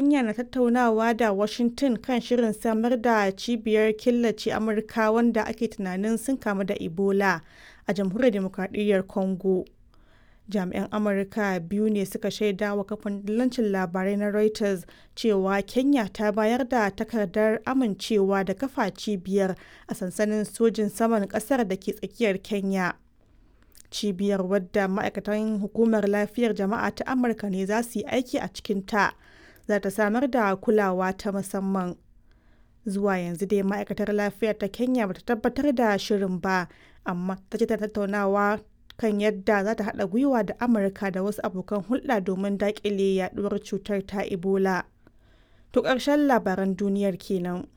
Kenya na tattaunawa da Washington kan shirin samar da cibiyar killace Amurka wanda ake tunanin sun kamu da Ebola a Jamhuriyar Dimokradiyyar Congo. Jami'an Amurka biyu ne suka shaida wa kafin dillancin labarai na Reuters cewa Kenya ta bayar da takardar amincewa da kafa cibiyar a sansanin sojin saman ƙasar da ke tsakiyar Kenya. Cibiyar wadda ma'aikatan Hukumar Lafiyar Jama'a ta Amurka ne za su yi aiki a cikinta za ta samar da kulawa ta musamman. Zuwa yanzu dai ma'aikatar lafiyar ta Kenya bata tabbatar da shirin ba, amma ta ce ta tattaunawa kan yadda za ta haɗa gwiwa da Amurka da wasu abokan hulɗa domin daƙile yaɗuwar cutar ta Ebola. To ƙarshen labaran duniyar kenan.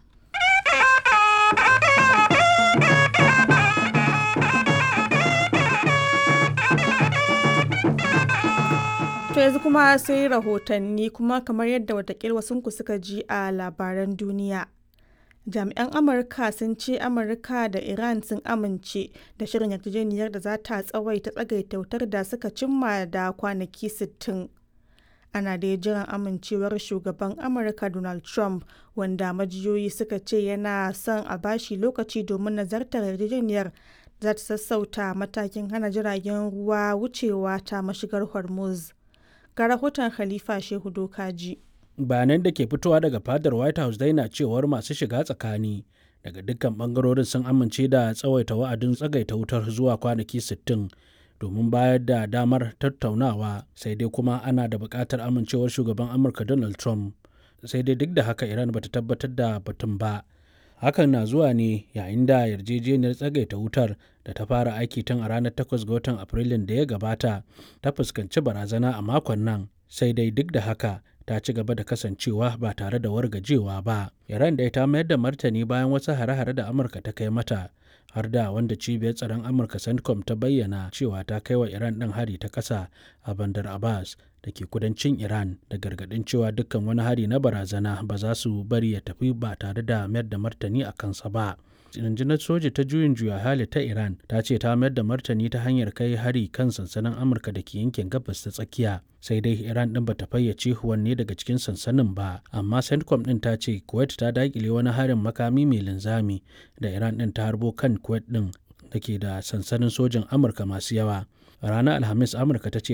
To yanzu kuma sai rahotanni kuma kamar yadda watakil wasunku suka ji a labaran duniya. Jami'an Amurka sun ce Amurka da Iran sun amince da shirin yarjejeniyar da za ta tsawaita tsagaita wutar da suka cimma da kwanaki 60. Ana dai jiran amincewar shugaban Amurka Donald Trump wanda majiyoyi suka ce yana son a bashi lokaci domin nazartar yarjejeniyar za ta sassauta matakin hana jiragen ruwa wucewa ta mashigar Hormuz. Ga rahoton Khalifa Shehu Dokaji. bayanan da ke fitowa daga fadar white house dai na cewar masu shiga tsakani daga dukkan bangarorin sun amince da tsawaita wa'adin tsagaita wutar zuwa kwanaki 60 domin bayar da damar tattaunawa sai dai kuma ana da buƙatar amincewar shugaban amurka donald trump sai dai duk da haka iran bata tabbatar da batun ba hakan na zuwa ne yayin da yarjejeniyar tsagaita wutar da ta fara aiki tun a ranar 8 ga watan afrilun da ya gabata ta fuskanci barazana a makon nan sai dai duk da haka ta ci gaba da kasancewa ba tare da wargajewa ba. Iran dai ta mayar da martani bayan wasu hare-hare da Amurka ta kai mata, har da wanda cibiyar tsaron Amurka CENTCOM ta bayyana cewa ta kai wa Iran ɗin hari ta ƙasa a Bandar Abbas da ke kudancin Iran da gargaɗin cewa dukkan wani hari na barazana ba za su bari ya tafi ba tare da mayar da martani a kansa ba. rundunar soja ta juyin juya hali ta iran ta ce ta mayar da martani ta hanyar kai hari kan sansanin amurka da ke yankin gabas ta tsakiya sai dai iran din bata fayyace wanne daga cikin sansanin ba amma centcom din ta ce kuwait ta dakile wani harin makami mai linzami da iran din ta harbo kan kuwait din da ke da sansanin sojin amurka masu yawa ranar alhamis amurka ta ce